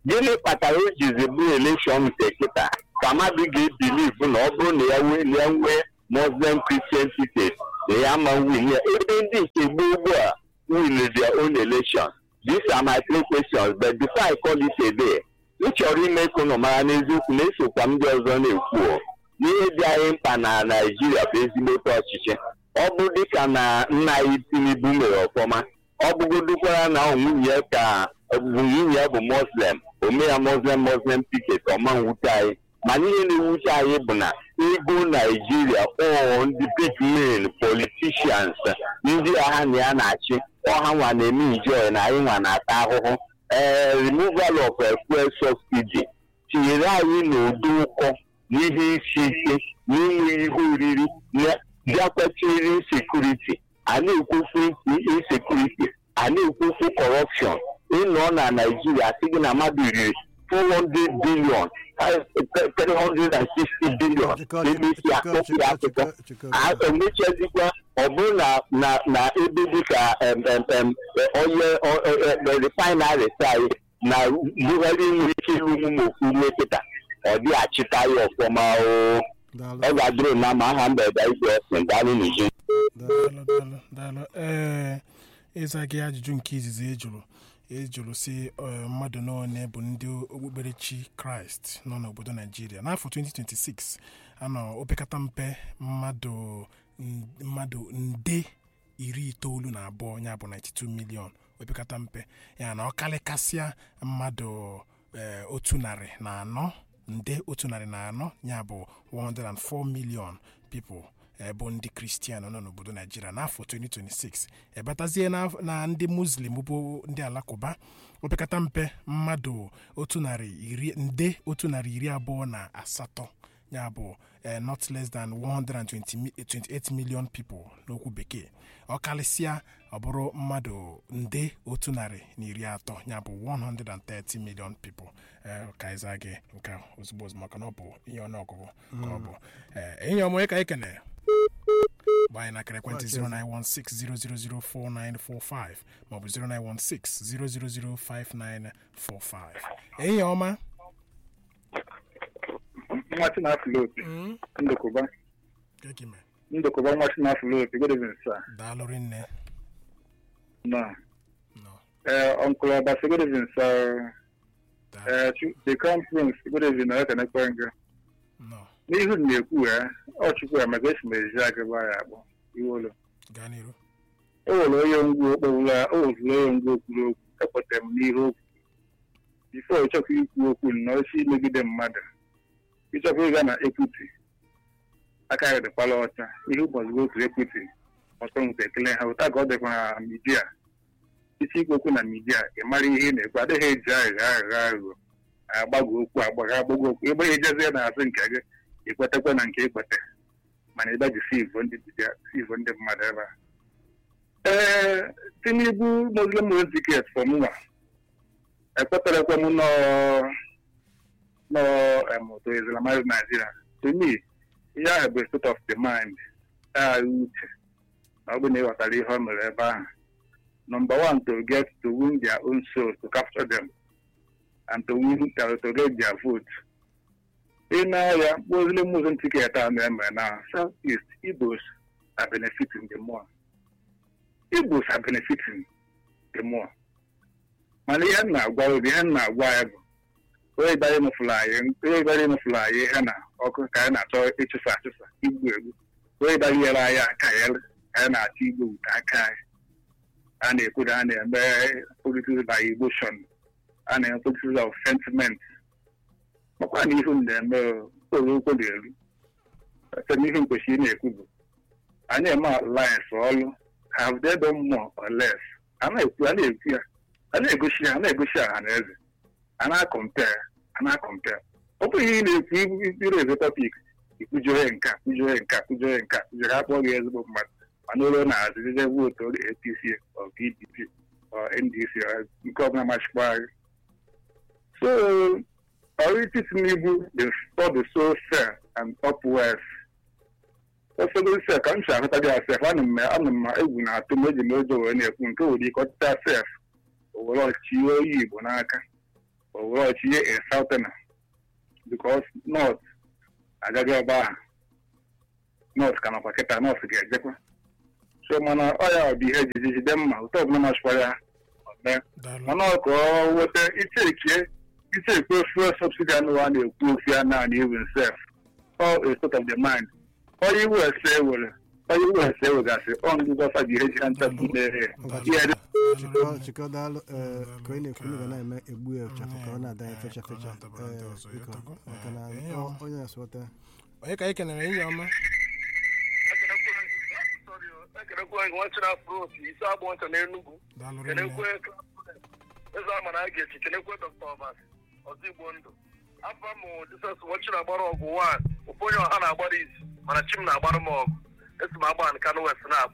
gịnị kpatara o jizi bụ elekshọn nke kịta ka mmadụ ga-ebilivu na ọ bụrụ na ya wee ya nwee muslim christian ticket na ya ma win ya ebe ndị nke gboo ugbu a win their own election these are my three questions but before i call it a day m chọrọ ime ka unu mara n'eziokwu na-esokwa m ndị ọzọ na-ekwu o. n'ihe dị anyị mkpa na naijiria bụ ezigbote ọchịchị ọ bụ dịka na nna anyị tinubu mere ọfọma ọ bụgodukwara na ọ nwunye ya ka bụ nwunye ya bụ muslim ome ya muslim muslim ticket ọma nwute anyị mana ihe na-ewute anyị bụ na ego naijiria ọ ndị big men politicians ndị agha na ya na-achị ọha nwa na-eme enjoy na anyị nwa na-ata ahụhụ ee removal of eh, fuel subsidy tinyere anyị n'ụdị ụkọ n'ihe isi ike n'inwe ihe oriri na- bịakwachiri insekuriti a na-ekwufu insekuriti a na-ekwufu kọrọpshọn ịnọ na naijiria sị gị na mmadụ riri 400 billion 360 billion n'emesi akpọpụ ya akụkọ a emechazikwa ọ bụrụ na na na ebe dịka em, em, em, onye refinarị anyị na bugharị nwere ike ịrụ ụmụ ofu ume kịta ọ dị achịta ya ọfọma o daalụ ọ ga-adịrị na ma aha mgbede igwe ọsìn daalụ n'uju daalụ daalụ daalụ ee ịza gị ajụjụ nke izizi ejụrụ ejụrụ si eh, mmadụ n'one bụ ndị okpukperechi kraịst nọ n'obodo naijiria n'afọ 2026 anọ opekata mpe mmadụ n- mmadụ nde iri itoolu na abụọ ya bụ 92 milion opekata mpe ya na ọ kalịkasịa mmadụ eh, otu narị na anọ nde otu narị na anọ ya bụ 104 million people eh, bụ ndị kristian nọ n'obodo naijiria n'afọ 2026 ebatazie na, na ndị muslim bụ ndị alakụba opekata mpe mmadụ otu narị iri nde otu narị iri abụọ na asatọ ya bụ eh, not less than 120 mi- 28 million people n'okwu bekee ọ karịsịa ọ bụrụ mmadụ nde otu narị na iri atọ ya bụ 130 million people eh, ka ịza gị nke a ozugbo ozugbo maka na ọ bụ ihe ọnụọgụgụ ka ọ bụ Eh, enyi ọmụ ka anyị kene gbaa anyị nakara ekwentị 09160004945 maọbụ 09160005945 enyi ọma nwa Chinafilo opi ndokụba kekime ndokụba nwa Chinafilo opi good evening sir daalụrị nne no nọ eh uncle Obasi good evening sir daalụ eh Chu- the crown prince good evening na ekenekwe nga nọ n'ihu m na-ekwu ya ọ chukwu ya maka esi m eji agịba ya akpọ iwolo gaa n'iru o nwere onye ngwu okpowula o wezuru onye ngwu okwuru okwu ekwetara m n'ihe okwu bifo ịchọkwa ikwu okwu nnọọ isi imegide mmadụ ịchọkwa ịga na ekwiti aka ya dịkwala ọcha ihe ụbọchị otu ekwiti ọtọ nweta ekele ha ụta ka ọ dịkwa na midia isi ikwu okwu na midia ị mara ihe ị na-ekwu adịghị eji aghịgha aghịgha aghụghọ agbago okwu agbagha agbago okwu ebe ihe jezie na-asị nke gị ikwetekwe na nke ikwete mana ebe ji sivu ndị dibịa sivu ndị mmadụ ebe a ee tinubu muslim muslim ticket for mụnwa ekweterekwe m nọ nọ em, to islamize nigeria to me ihe ahụ bụ a state of the mind agha uche na ọ bụ na ịghọtara ihe ọ mere ebe ahụ number one to get to win their own souls to capture them and to win to, to get their vote ị na-arịa muslim muslim ticket a na-eme na south east igbos are benefiting the more igbos are benefiting the more mana ihe m na-agwa obi ihe m na-agwa ya bụ onye gbara ịmụfụrụ anyị onye gbara ịmụfụrụ anyị ihe na ọkụ ka anyị na-achọ ịchụsa achụsa igbu egbu onye gbara inyere anyị aka ya ka anyị na-achọ igbu ute aka anyị a na-ekwuru a na-eme politics by emotion a na-eme politics of sentiment makwa na ihu m na-eme okporo okwu na-eru site n'ihe m kwesịrị na-ekwu bụ anyị eme alliance ọlụ have they done more or less a na-ekwu a na-ekwu ya a na-egosi ya a na-egosi ọha na eze a na-akọmpea a na-akọmpea ọ bụghị ihe ị na-ekwu ibiro eze tọpik ikwujohe nka kwujohe nka kwujohe nka kwujohe akpọ gị ezigbo mmadụ mana ụlọ na-azụzize vootu oge apc ọ pdp ọ ndc ọ nke ọbụla machikwa gị so ọrịtị tinubu the for the so fair and upwards ụfọdụ sef ka m si ahụta gị asef anụ m anụ m egwu na-atụ m eji m ụjọ wee na-ekwu nke nwere ike ọtịta sef owere ọchịchị ihe oyi igbo n'aka o were ọchịnye a southern because north agaghị ọba ahụ north ka nakwa kịta north ga-ejekwa so mana ọ ya ọ bụ ihe ejiji jide mma ụtọ ọbụla masịkwara ya ọ mee daalụ mana ọ ka ọ weta ichekie ichekwe fuel subsidy anụ a na-ekwu okwu ya naanị even sef all a state of the mind onye iwu ese were onye iwu ese wegasị ọ ndị gọsa ji ihe ji ha nchapụ mere ihe dị chịkọ chịkọ daalụ ee, ka onye na-ekwu ga na-eme egbu ya ụchafụ ka ọ na-ada ya fecha ka ọ fecha na-adabara ndị Ee, ọzọ, ya biko, tago. maka na Ee, ihe ọ- ọ- onye na-asụwata onye ka anyị kenere enyi ọma ekenekwe nwanchị na-afụrụ opi isi agbụ ncha n'Enugu daalụ kenekwe rinne eze ama na a ga-echi kenekwe dọkta ọbas ọzọ igbo ndụ afọ m jisọs nwochi na-agbara ọgụ wan ofu onye ọha na-agbara izu mana chi m na-agbara m ọgụ esi m agba nkanụ west na-akpọ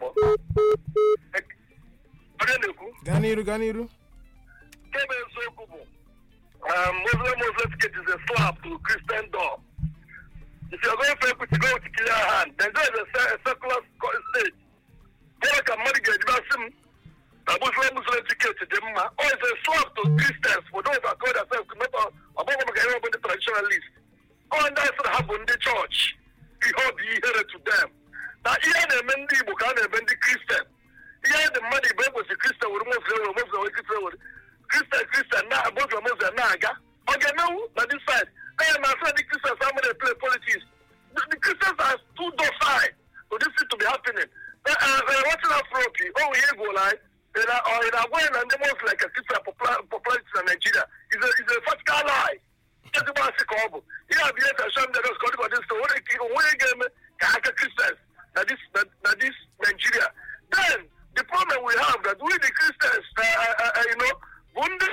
onye na-ekwu gaa n'iru gaa n'iru nke bụ eziokwu bụ um, Muslim Muslim ticket is a slap to Christian door. If you're going for equity, go with clear hand. Then there is a, se- a secular sco- state. Gịnị ka mmadụ ga-ejiba sị m na Muslim Muslim ticket dị mma? Or it's a slap to Christians for those that call themselves not ọgbọgbọ maka ihe ọ bụ ndị traditionalist. Ọ ndị asị na ha bụ ndị chọọchị. Ihe ọ bụ ihere to them. Na ihe a na-eme ndị Igbo ka a na-eme ndị Kristian. ihe dị mmadụ igbo ekwesị kristian were muslim were muslim were kristian were kristian kristian na muslim muslim na-aga ọ ga-emewu na this side aya na asị the christians are going to play politics the, the christians are too docile for this thing to be happening watching afropi o nwere ihe gwụla anyị ị na-agwa ya na ndị muslim ka christian popularity na nigeria is a, is a vertical lie ezigbo asị ka ọ bụ ihe a bụ ihe tashan degos ka ọ dịkwa dis onwere ike onwere ga-eme ka aka christians na this na, na this nigeria then the problem we have that we the christians uh, uh, uh, you know bụ ndị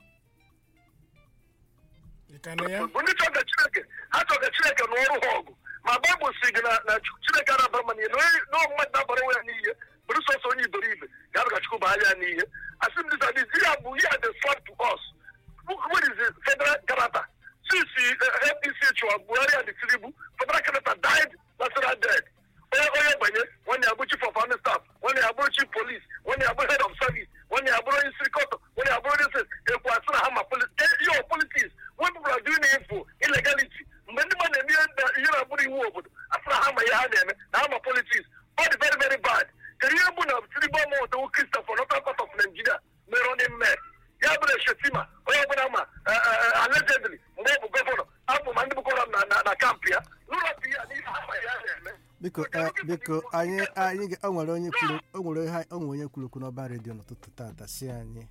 ị ka na ya bụ ndị chọga chineke ha chọga chineke n'ọrụ ha ọgụ ma baịbụl si gị na na chineke na-abara ma n'ihe na ọ mmadụ na-abara onwe ya n'ihe bụrụ sọsọ onye iberibe ga-abịa ka chukwu baa ya n'ihe asị m dis adis ihe a bụ ihe a dị slap to us what is the federal character since uh, apc chụwa buhari and tinubu federal character died natural dead onye onye banye nwanne ya bụ chief of army staff nwanne ya bụrụ chief police nwanne ya bụrụ head of service nwanne ya bụrụ onye sirikọtọ nwanne ya bụrụ onye sị ekwu asị na ha ma politics your politics when people are doing info illegality mgbe ndị mmadụ na-eme ihe na- ihe na-abụrụ iwu obodo asị na ha ma ihe ha na-eme na ha ma politics ọ dị very very bad kedu ihe bụ na tinubu ọmụtawu kristian for northern part of nigeria mere ọ dị mme ya bụrụ shetima onye ọbụla ma eh, eh, eh, allegedly mgbe ọ bụ gọvanọ abụ ma ndị bụkọrọ m na- na na kampụ ya n'ụlọpụ ya n'ihe ha ma ihe ha na-eme biko eh, biko anyị anyị ga- o nwere onye kwuru o nwere ihe o nwere onye kwuru okwu n'ọba redio n'ụtụtụ tata si anyị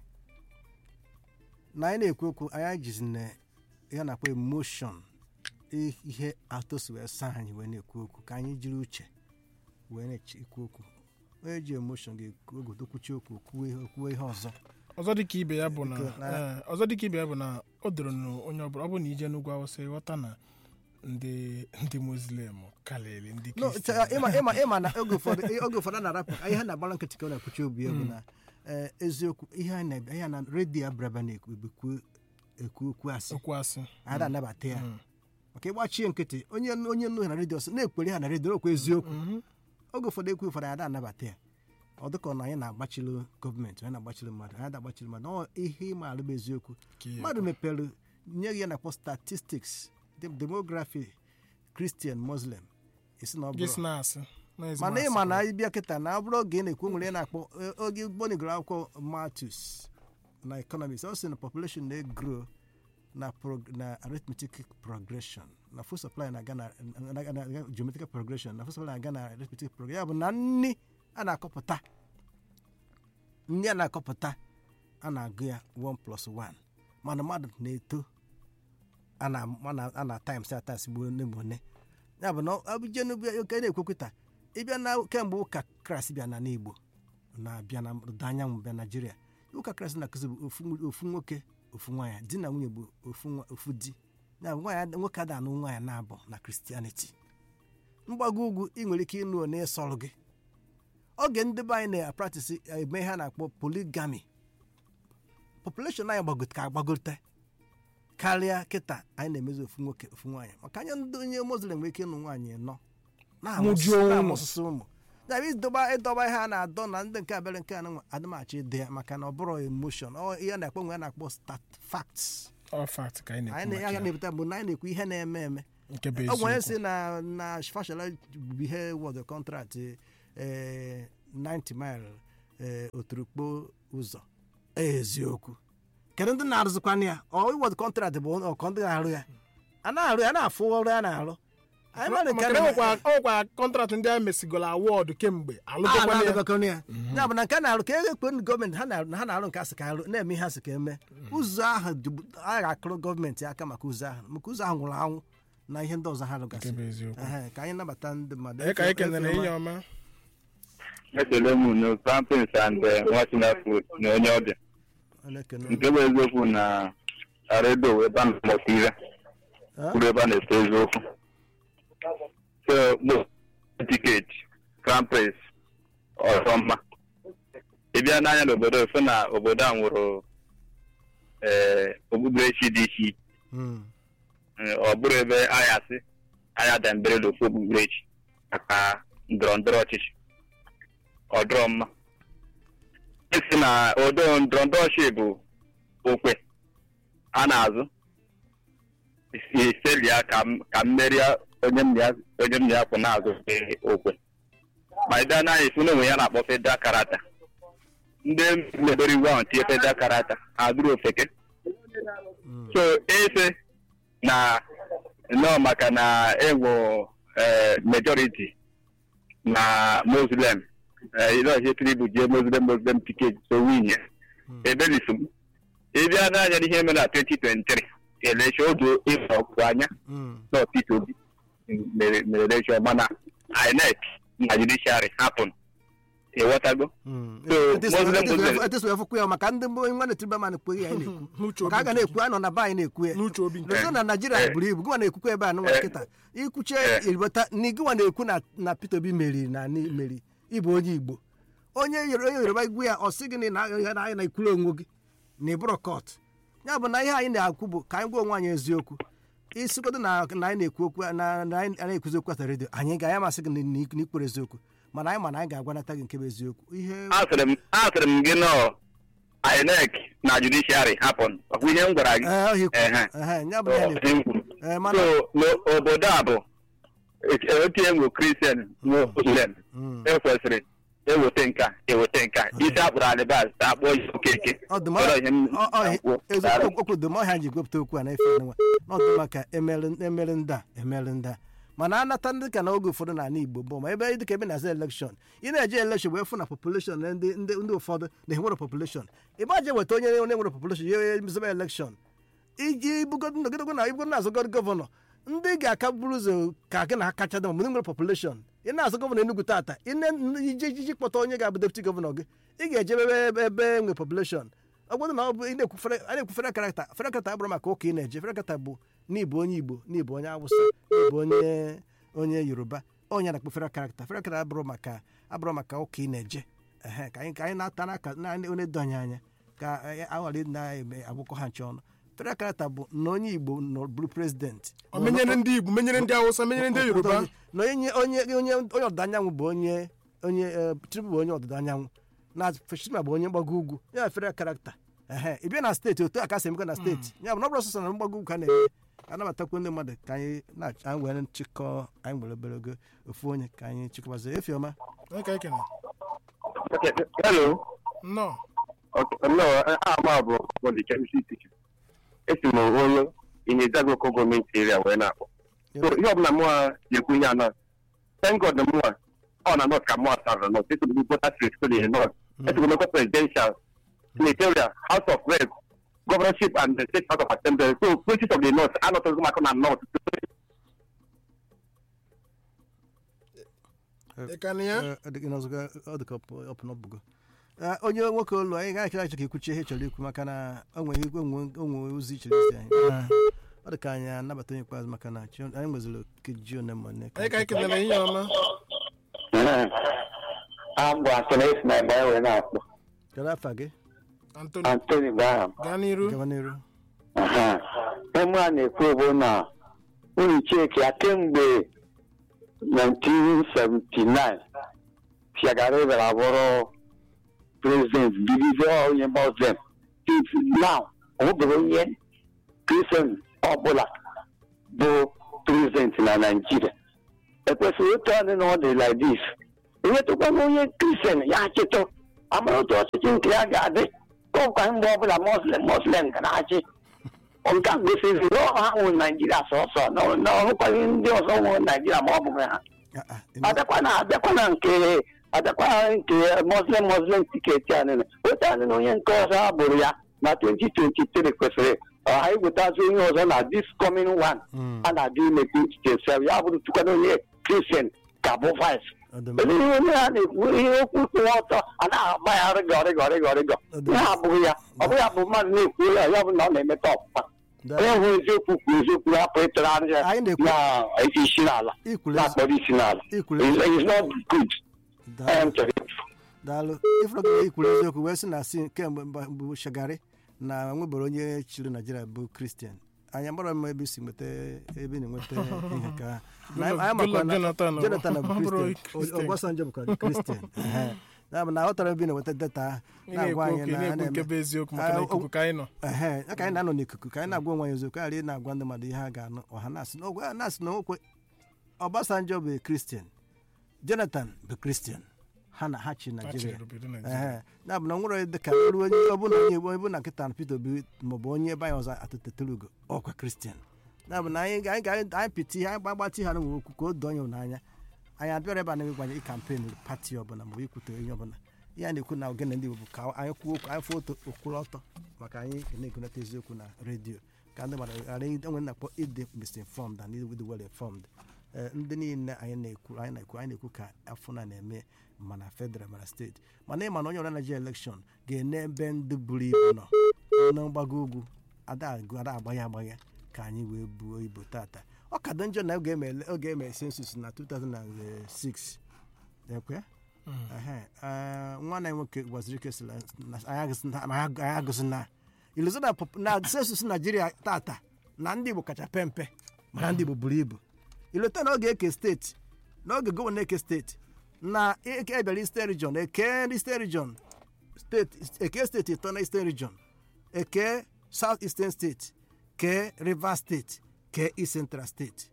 na anyị na-ekwu okwu anyị jizi na ya na-akpọ emoshon ihe atụsi wee saa anyị wee na-ekwu okwu ka anyị jiri uche wee na-ekwu okwu onye ji emoshon ga-ekwu ogodokwuchi okwu kwuo ihe kwuo ihe ọzọ ọzọ dịka ibe ya bụ na Biko, na- ee, ọzọ dịka ibe ya bụ na o doro na onye ọbụla ọ bụ na ije n'ugwu awụsa ịghọta na ndị ndị muslim karịrị ndị No, kristian ịma ịma ịma na oge ụfọdụ oge ụfọdụ a na-arapụ ihe ha na-agbara nkịtị ka ọ na-ekwuchi obi ya bụ na eh, eziokwu ihe a na-ebe ihe a na redio abraba na-ekwu ekwu ekwu okwu asị okwu asị ada anabata ya maka ịgbachie nkịtị onye onye nnu na redio sị na-ekwere ha na redio okwu eziokwu oge ụfọdụ ekwu ụfọdụ ada anabata ya ọ dịka na anyị na-agbachili gọọmenti anyị na-agbachili mmadụ anyị na-agbachili mmadụ ọ ihe ịma alụ bụ eziokwu Ka ihe mmadụ mepere nye gị ya na-akpọ statistics dem- demography christian muslim esi na ọ gị si bụrụ na-asị na ezigbo mana asị ịma na ka- anyị bịa kịta na ọ bụrụ oge ị na-ekwu nwere ị na-akpọ eh, oge gbonigoro akwụkwọ matus na economics ọ sị na population na-egro na prog- na arithmetic progression na food supply na-aga na na- na- na geometrical progression na food supply na-aga na arithmetic progression ya bụ na nni a na-akọpụta nni a na-akọpụta a na-agụ ya 1 plus 1 mana mmadụ na-eto a na a na- a na times ya times gbuo nne ma one ya bụ na ọbụje n'oke na-ekwekweta ịbịa na kemgbe ụka kraịst bịa na n'igbo na-abịa na ọdịda anyanwụ bịa naijiria ụka kraịst na-akụzi bụ ofu ofu nwoke ofu nwaanyị di na nwunye bụ ofu nwa- ofu di ya bụ nwaanyị nwoke ada anụ nwaanyị na-abụ na kristianity mgbago ugwu ị nwere ike ịnụ onye sọrọ gị oge ndị be anyị na-apratisi eme ihe a na-akpọ poligami population anyị gbagote ka agbagote karịa kịta anyị na-emezi ofu nwoke ofu nwaanyị maka anya ndị onye muslim nwere ike ịnụ nwaanyị nọ Mụjuo ụmụ. na-amụsụsụ ụmụ ya bụ ịdọba ịdọba ihe a na-adọ na ndị nke abịara nke anụ adịmachi ịdị ya maka na ọ bụrụ emotion ọ ihe a na-akpọ nwe a na-akpọ stat facts All fact ka anyị anyị na-ekwu na- maka ya na-ebute bụ na anyị na-ekwu ihe na-eme eme nke bụ ọ bụ onye si eziokwu na na fashola bụ ihe wọd kọntrakt ee 90 mile ee oturukpo ụzọ eziokwu kedu ndị na-arụzikwana ya ọ wọd kọntrakt bụ ọkọ ndị na-arụ ya a na-arụ ya na-afụ ọrụ ya na-arụ anyị mara nke maka na ọkwa ọkwa kọntraktị ndị a mesigoro awọdụ kemgbe alụgokwana ya alụgokwana ya ya bụ na nke a na-arụ ka e ekwe ndị gọọmenti ha na- ha na-arụ nke asị ka arụ na-eme ihe asị ka eme ụzọ ahụ dịbu- a ga-akụrụ gọọmenti aka maka ụzọ ahụ maka ụzọ ahụ nwụrụ anwụ na ihe ndị ọzọ ha nke rụgasị bụ eziokwu Ehe, ka anyị nabata ndị mmadụ ee ka anyị kenere Efe- inye ọma ekele m unu pampins and nwachina food na onye ọbịa Onekene. nke bụ eziokwu na redio ebe a na-amụta ihe Ah? kwuru ebe a na-ete eziokwu so bụ tiketi crown prince ọzọ mma ị bịa n'anya n'obodo efu na obodo a nwụrụ ee okpukperechi dị iche iche Mm. Ee, ọ bụrụ ebe anyị asị anyị adambere n'ofu okpukperechi maka ndọrọ ndọrọ ọchịchị ọ dọrọ mma esi na odo ndọrọ ndọrọ ọchịchị bụ okwe a na-azụ isi seli ya ka m- ka mmeri onye m ya onye m ya kwụ na-azụ ee, okwe ma ị bịa n'anya isi na onwe ya na-akpọ feda karata ndị mebere iwu ahụ tie feda karata ha dụrụ ofeke so ese na nnọọ maka na enwe majority na muslim ilọhi tribu jee muslim muslim tiketi so winye ebelifu m ịbịa n'anya n'ihe mere na 2023 election oge ịfọ ọkụ anya Mm. na Peter Obi mere mere election mana INEC na judiciary hapun ịghọtago Mm. So, Etesu- Muslim etesu- Muslim- etesu efukwu ya maka ndị mbụ nwa na-etiriba ma na-ekwu ya anyị na-ekwu n'uche maka a ga obi na-ekwu anyị nọ na be anyị na-ekwu ya n'uche obi nke n'ozo na naijiria Eh. buru ibu gịnwa na-ekwukwa ebe a nụnwa Eh. kịta ikwuche Eh. iribata na gịnwa na-ekwu na na peter obi meriri na anyị meri ịbụ onye igbo onye Yoro- onye yoruba igwu ya ọ sị gị na ị na- anyị na-ekwuru onwe gị na ịbụrụ kọt ya bụ na ihe anyị na-akwu bụ ka anyị gwa onwe anyị eziokwu isigodo na na anyị na-ekwu okwu na na anyị na-ekwuzi okwu ata redio anyị ga ya masị gị na na ikwere eziokwu mana anyị ma na anyị ga-agwanata gị nke bụ eziokwu ihe asịrị m asịrị m gị nọ INEC na judiciary hapun ọkwa ihe m gwara gị ee ọhịa ikwu Ehe. ehe ya bụ ihe na-ekwu Ihe m kwuru. ee mana so n'obodo a bụ etinye nwe kristian nwe muslim Mm. ekwesịrị eweta nka eweta nka isi akpụrụ alibas akpọ ya okeke ọdụm Ọrọ ihe m ọ- ọ- na-ekwu. Daalụ. eziokwu okwu dụm ọhịa ji gwepụta okwu a na-efe nwa n'ọdụ maka emere emere ndị a emere ndị a mana anata ndị ka na oge ụfọdụ n'ala igbo bụ ma ebe dịka ebe na-aza elekshọn ị na-eje elekshọn wee fụ na population na ndị ndị ndị ụfọdụ na-enwere population ịgba je weta onye onye nwere population ya zebe elekshọn iji bugodo nọgidego na ibugodo na-azụgoro gọvanọ ndị ga-aka buru ụzọ ka gị na ha kacha dị ma ndị nwere population ị na-azụ gọvanọ Enugu tata ine iji ijiji kpọta onye ga-abụ deputy gọvanọ gị ị ga-ejebe ebe ebe ebe nwere population ọ bụrụ na ọ bụ ị na-ekwu fere- a na-ekwu fere karakta fere karakta abụrụ maka ụka ị na-eje fere karakta bụ n'ịbụ onye igbo n'ịbụ onye awụsa n'ịbụ onye onye yoruba onye na-akpụ fere karakta fere karakta abụrụ maka abụrụ maka ụka ị na-eje ehe ka anyị ka anyị na-ata n'aka na onye do anyị anya ka anyị aghara na-eme agbụkọ ha nche ọnụ fere karakta bụ na onye igbo nọ bụrụ prezidenti ọ menyere ndị igbo menyere ndị awụsa menyere ndị yoruba na onye onye onye onye ọdịda anyanwụ bụ onye onye eh, Tinubu bụ onye ọdịda anyanwụ na Festima bụ onye mgbago ugwu ya fere karakta ehe ị bịa na steeti otu a ka si emekwa na steeti ya bụ na ọ bụrụ sọsọ na mgbago ugwu ka a na-eme anabatakwu ndị mmadụ ka anyị na anyị were nchịkọ anyị nwere obere ogo ofu onye ka anyị chịkọbazie efiọma onye ka ekene Okay, hello. nnọọ Okay, no, ama bụ bọdị chemistry teacher. Esi m onye Inyezago Local gọọmenti area wee na-akpọ. So ihe ọbụla mụa na-ekwu ihe anọ. Thank God na mụa ọ na North ka mụa sara North. Esi m voters rate for the North. Esi m mekwa presidential, senatorial, house of reps, governorship and the state house of assembly. So places of the North anọtọghị maka na North. ị ka na ya Eh, ọ dị- ịnọzụga- ọ dị ka ọ pụ n'ọbụgo Eh, onye nwoke olu anyị gaghị achọ ka ikwuchi ihe ị chọrọ ikwu maka na o nwere igwe onwe ozi ichere izi anyị Eh, ọ dị ka anyị anabata onye ikpeazụ maka na chi- anyị nweziri okeji one ma one onye ka ekenere ihe ọma Ambụ Antony esi na ebe wee na-akpọ. kedu afa gị antoni Antony Graham. gaa n'iru gaba n'iru Aha. Eme a na-ekwu bụ na unu cheki ya kemgbe 1979 Shagari bịara bụrụ prezident bidizie onye Muslim. Till now, ọ nwebeghị onye kristian ọbụla bụ prezident na naijiria ekwesịrị otu adị na ọ dị like this enyetụkwana onye kristian ya achịtụ amara otu ọchịchị nke ya ga-adị ka ọkwa mgbe ọbụla muslim muslim ga na-achị nke a gosiri na ọ ha nwụ naijiria sọsọ na ọhụkwaghị ndị ọzọ nwụrụ naijiria ma ọ bụghị ha Ah, ah, ị ma- abịakwana abịakwana nke abịakwana nke muslim muslim tiketi a niile otu a na onye nke ọzọ a bụrụ ya na 2023 kwesịrị ọha iwetazi onye ọzọ na this coming one Mm. a na-adị ime 2027 ya bụrụ tukwana onye kristian ka bụ vice ọ dị mma. Kedu ihe onye a na-ekwu ihe okwu kwụwa ọtọ a na-agba ya rịgọ rịgọ rịgọ rịgọ Ọ dị ihe mma. abụghị ya ọ bụghị ya bụ mmadụ na-ekwu ya ya bụ na ọ na-emeta ọpụpa Da- onye hụ eziokwu kwuru eziokwu hapụ ịtụrụ anya Anyị na-ekwu- na isi n'ala ikwuru ezi- na-akpọrọ isi n'ala ikwuru It's ezi- it's not good. da- I am telling you. daalụ ifuru ikwuru eziokwu wee sị na si kemgbe mba- bụ shagari na nwebere onye chịrị naijiria bụ kristian anyị agbara m ebe isi nweta ebe ị na-enweta ihe ka na anyị Goodluck makwa na Jonathan ọ- jonathan bụ ọ bụrụ kristian Christian. ọgbasanjọ bụkwa kristian Ehe. ya bụ na ọ tọrọ ebe ị na-enweta data ahụ ị na-agwa na-ekwu anyị oke na a na-ekwu nke bụ na-eme eziokwu maka na Ah, ikuku ka anyị nọ ehe ya ka anyị na-anọ n'ikuku ka anyị na-agwa onwe anyị eziokwu karịa ị na-agwa ndị mmadụ ihe ha ga-anụ ọha na-asị na ogwe- na-asị na okwe ọbasanjọ bụ kristian jonathan bụ kristian ha na ha chi Ha naijiria chịrị obodo Naijiria. ee ya bụ na nwere dịka ruo onye ọbụla onye onye bụ na nkịta na Peter Obi maọbụ onye ebe anyị ọzọ atụtetere ugo ọkwa kristian ya bụ na anyị ga- anyị ga- anyị pịta ihe anyị gbagbatị ha nwere okwu ka o doo onye n'anya anyị abịara ebe a na-egwanye ịkampen pati ọbụla maọbụ ikwute onye ọbụla ihe a na-ekwu na ogene ndị Igbo bụ ka anyị kwuo okwu anyị fụ otu okwuru ọtọ maka anyị na-egonata eziokwu na redio ka ndị mmadụ ghara enwe na-akpọ ịdị misinformed and ịdị well informed Ee, ndị niile anyị na-ekwu anyị na-ekwu anyị na-ekwu ka afọ na na-eme mana federal mana steeti mana ịma na onye ọbụla Naịjirịa elekshọn ga-ene ebe ndị buru ibu nọ na mgbago ugwu ada agụ ada agbagha agbagha ka anyị wee buo ibu tata ọ ka dị njọ na oge eme oge eme sensus na 2006 ekwe Ehe, eh, nwa na nwoke gwaziri ike sị na anyị agụsị na- ma anyị agụsị na iluzo na pop- na sensus naijiria tata na ndị igbo kacha pe mpe mana ndị igbo buru ibu ileta na oge eke steeti n'oge gọvanọ eke steeti na eke ebịara eastern region eke ndị eastern region steeti eke steeti ịtọ na eastern region eke south eastern steeti kee rivers steeti kee east central steeti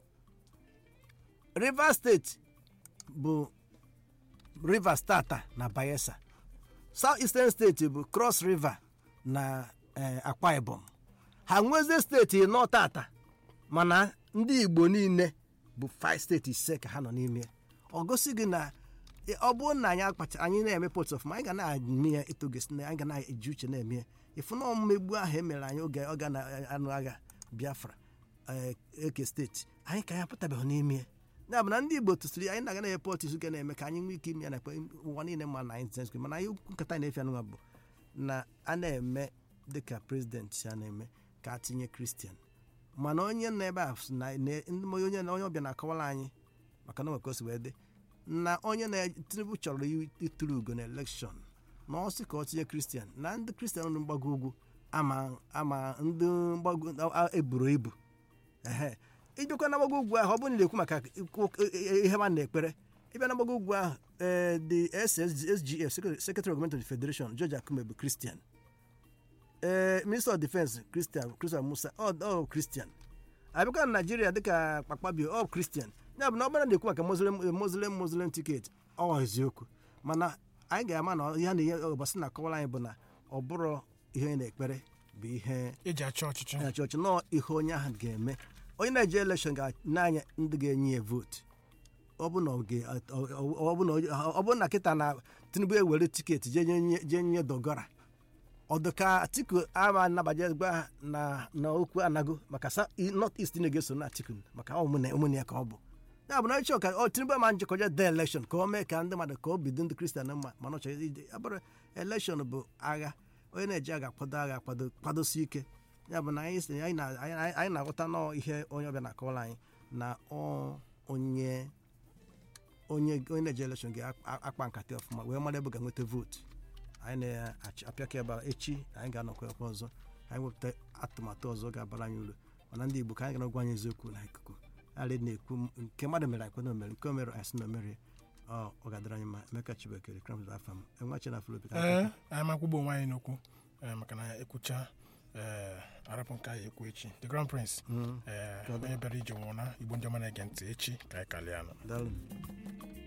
rivers steeti bụ rivers tata na bayelsa south eastern steeti bụ cross river na eh, akwa ibom ha nwezie steeti nọ tata mana ndị igbo niile bụ five steeti ise ka ha nọ n'ime ya. ọ gosi gị na e, ọ bụrụ na anyị akpacha anyị na-eme pot of anyị ga na-eme ya etogosi na anyị ga na-eji uche na-eme ya ịfụ na mmegbu ahụ emere anyị oge ọ ga na-anụ agha biafra eh, eke steeti anyị ka ya apụtabeghị n'ime ya ya bụ na ndị igbo tụsịrị anyị na-aga na-eme pot ga na-eme ka anyị nwee ike ime ya na ụwa niile ma na anyị senskri mana anyị nkata anyị na-efe anụnwa bụ na a na-eme dịka prezident si a na-eme ka a tinye kristian mana onye nọ ebe a sị na na- ndị onye onye ọbịa na-akọwara anyị maka na nweka o si wee dị na onye na tinubu chọrọ i- ịtụrụ ugo na elekshọn na ọ sị ka ọ tinye kristian na ndị kristian nọ mgbago ugwu ama ama ndị mgbago a- a- eburu ibu ehe ijekwa na mgbago ugwu ahụ ọ bụrụ na ị na-ekwu maka ikwu- e- e- ihe ma na-ekpere ịbịa na mgbago ugwu ahụ ee the SSGF secretary of government federation george akume bụ kristian ee minister of defense christian christian musa ọ ọ christian abịakwa na naijiria dịka kpakpabio ọ christian ya bụ na ọ bụrụ na na-ekwu maka muslim muslim muslim ticket ọ eziokwu mana anyị ga-ama na ihe a na-enye ụbọchị na-akọwara anyị bụ na ọ bụrụ ihe onye na-ekpere bụ ihe eji achị ọchịchị na chọọchị nọọ ihe onye ahụ ga-eme onye na-eje elekshọn ga-n'anya ndị ga-enye ya vootu ọ bụ na ọ ga- ọ- ọ- ọ bụ na ọ- ọ bụ na kịta na tinubu ewere tiketi jee nye jee nye dogora ọdụka atiku ama anabaje gwa na na okwu anago maka sa north east na ga-eso na atiku maka ụmụnne ụmụnne ya ka ọ bụ ya bụ na ịchọ ka ọ tinubu ama njikọje de elekshọn ka o mee ka ndị mmadụ ka o bido ndị kristian mma mana ọ chọrọ ije abụrụ elekshọn bụ agha onye na-eji agha kwado agha kwado kwadosi ike ya bụ na anyị si- anyị na- anyị- anyị na-aghọta nọọ ihe onye ọbịa na-akọwara anyị na ọ onye onye onye na-eje elekshọn ga-akpa nkata ọfụma wee mara ebe ọ ga-enweta vootu anyị na-apịaka ebe a echi anyị ga-anọkwa ebe ọzọ anyị wepụta atụmatụ ọzọ ga-abara anyị uru mana ndị igbo ka anyị ga-agwa anyị eziokwu na ikuku arị na-ekwu m- nke mmadụ mere anyị kwena omere nke o mere anyị sị na omere ọ ọ ga-adịrị anyị mma emeka chibekere kramz afa m enwechi na filopi ee anyị makwụgbo onwe anyị n'okwu ee, maka na ekwucha ee arapụ nke anyị ekwu echi the grand prince Mm. ee onye bịara ije nwụrụ na igbo ndị ọma na-ege ntị echi ka anyị kalịa nọ daalụ